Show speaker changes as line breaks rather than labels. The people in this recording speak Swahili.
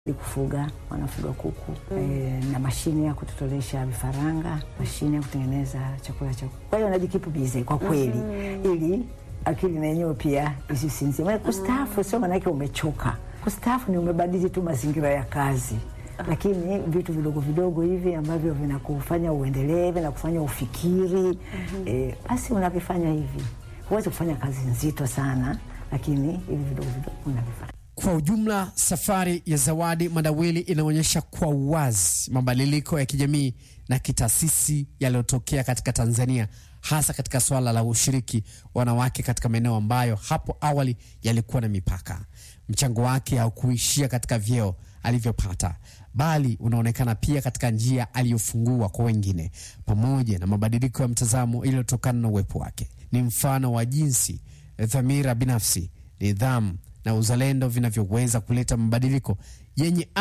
kufuga wanafuga kuku e, na mashine ya kutotolesha vifaranga, mashine ya kutengeneza chakula cha kuku. Kwa hiyo najikipu bize kwa kweli, ili akili na yenyewe pia isisinzie. Maana kustaafu sio maanake umechoka. Kustaafu ni umebadili tu mazingira ya kazi, lakini vitu vidogo vidogo hivi ambavyo vinakufanya uendelee, vinakufanya ufikiri, e, basi unavifanya hivi. Huwezi kufanya kazi nzito sana, lakini hivi vidogo vidogo unavifanya.
Kwa ujumla, safari ya Zawadi Madawili inaonyesha kwa uwazi mabadiliko ya kijamii na kitaasisi yaliyotokea katika Tanzania, hasa katika suala la ushiriki wanawake katika maeneo ambayo hapo awali yalikuwa na mipaka. Mchango wake haukuishia katika vyeo alivyopata, bali unaonekana pia katika njia aliyofungua kwa wengine, pamoja na mabadiliko ya mtazamo iliyotokana na uwepo wake. Ni mfano wa jinsi dhamira binafsi, nidhamu na uzalendo vinavyoweza kuleta mabadiliko yenye